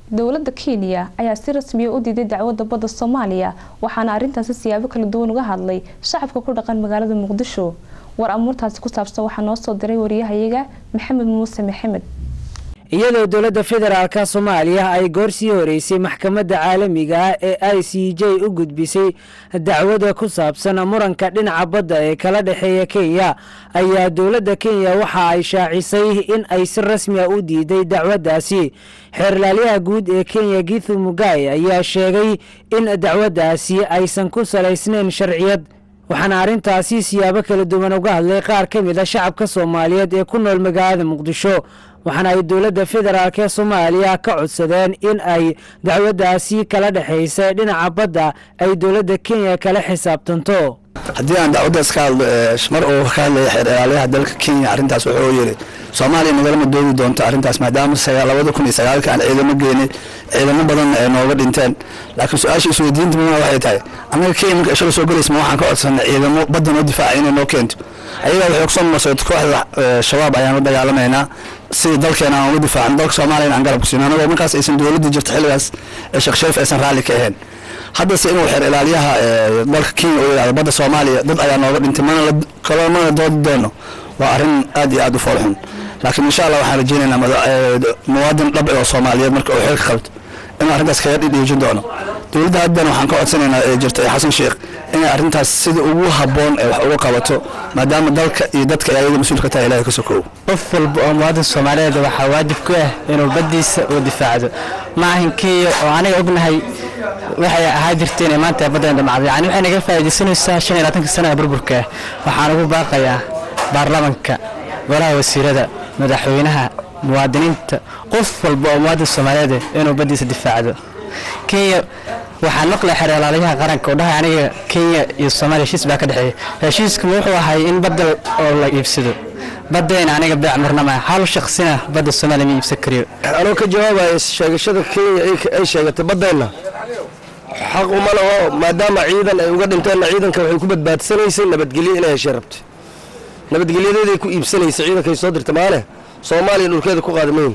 dowladda kenya ayaa si rasmiya u diiday dacwadda badda soomaaliya waxaana arrintaasi siyaabo kala duwan uga hadlay shacabka ku dhaqan magaalada muqdisho war amuurtaasi ku saabsan waxaa noo soo diray wariyahayaga maxamed muuse maxamed iyadoo dowladda federaalka soomaaliya ay goor sii horeysay maxkamadda caalamiga ah ee i c j u gudbisay dacwada ku saabsan muranka dhinaca badda ee kala dhexeeya kenya ayaa dowladda kenya waxa ay shaacisay in ay si rasmiya u diiday dacwaddaasi xeerlaalyaha guud ee kenya githu mugai ayaa sheegay in dacwaddaasi aysan ku salaysnayn sharciyad waxaana arrintaasi siyaabo kala duwan uga hadlay qaar ka mid a shacabka soomaaliyeed ee ku nool magaalada muqdisho waxaana ay dowladda federaalk ee soomaaliya ka codsadeen in ay dacwaddaasi kala dhexaysa dhinaca badda ay dowladda kenya kala xisaabtanto haddii aan dacwaddaas ka hadlo mar uu ka hadlaya xeer ilaalyaha dalka kenya arrintaas wuxuu yidhi soomaaliya nagalama doodi doonto arrintaas maadaama labada kun iyo sagaalka aan ciidamo geynay ciidamo badan ay nooga dhinteen laakiin su-aasha isweydiinta muna waxay tahay annaga kenya marka ishada soo gelaysa ma waxaan ka codsanay ciidamo badda noo difaaca inay noo keento ayagaa waxay kusoo masood kooxda shabaab ayaan la dagaalamaynaa sidii dalkeena aan uga difaacno dalka soomaliya aan garab ku siino anagoo markaas aysan dowladda jirta xilligaas ee sheekh shariif aysan raalli ka ahayn haddase inuu xeer ilaalyaha dalka kenya uu yidhahdo badda soomaaliya dad ayaa nooga dhintay mana kaloo mana doodi doono waa arrin aad iyo aad u foolxun laakiin insha allah waxaan rajeynaynaa muwaadin dhab oo soomaaliyeed marka uu xilka qabto inuu arrintaas kaga dhidhiijin doono dowladda haddana waxaan ka codsanaynaa ee jirta ee xasan sheekh inay arrintaas sida ugu habboon ee wax uga qabato maadaama dalka iyo dadka ay ayaga mas-uul ka tahay ilahay ka sokow qof walba oo muwaadin soomaaliyeed waxaa waajib ku ah inuu baddiisa uu difaacdo ma ahan kenya oo aniga ognahay waxay ahaa jirteen ee maanta baddan dhamacday yani waxay naga faa'iidaysanaysaa shan iyo labaatanka sana ee burburka waxaan ugu baaqayaa baarlamanka golaha wasiirada madaxweynaha muwaadiniinta qof walba oo muwaadin soomaaliyeed inuu baddiisa difaacdo kenya waxaan maqlay xeer ilaaliyaha qaranka oo dhahay aniga kenya iyo soomaaliya heshiis baa ka dhexeeya heshiiskuma wuxuu ahay in badda oo la iibsado baddayna aniga beec marnama hal shaksina badda soomaaliya ma iibsan kariyo anoo ka jawaabaya sheegashada kenya ay sheegatay baddayna xaq uma laho maadaama ciidan ay uga dhinteenna ciidanka waxay ku badbaadsanaysay nabadgelyo inay heshay rabtay nabadgelyadeeday ku iibsanaysay ciidankay soo dirta maale soomaaliya dhulkeeda ku qaadamayn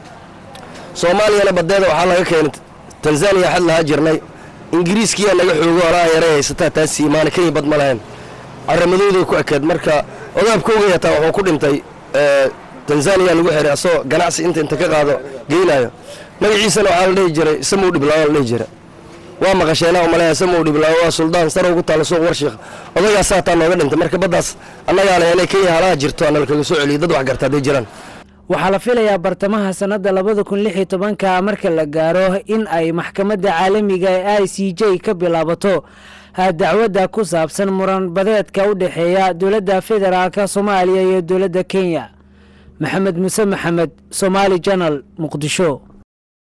soomaaliyana baddeeda waxaa laga keenay tanzaniya xad lahaa jirnay ingiriiskiyaa naga xoogo alaa yaray haysataa taas siimaana kenya bad ma lahayn caramadooday ku ekeed marka odaabkooga hataa wuxuu ku dhintay tanzaniya lagu xiray asagoo ganacsi inta inta ka qaado geynaayo magaciisana waxaa la dhihi jiray samow dhiblaawo la dhihi jira waa maqasheenaa umaleeya samow dhiblaawo waa suldaan sarow ku taala suuq warshiikh odagaasaa hataa nooga dhintay marka baddaas annagaa leh inay kenya halaha jirto ana lakaga soo celiyo dad wax garta hadday jiraan waxaa la filayaa bartamaha sannadda labada kun lix iyo tobanka marka la gaaro in ay maxkamadda caalamiga ee i c j ka bilaabato dacwadda ku saabsan muran badeedka u dhexeeya dowladda federaalka soomaaliya iyo dowladda kenya maxamed muse maxamed somaali janal muqdisho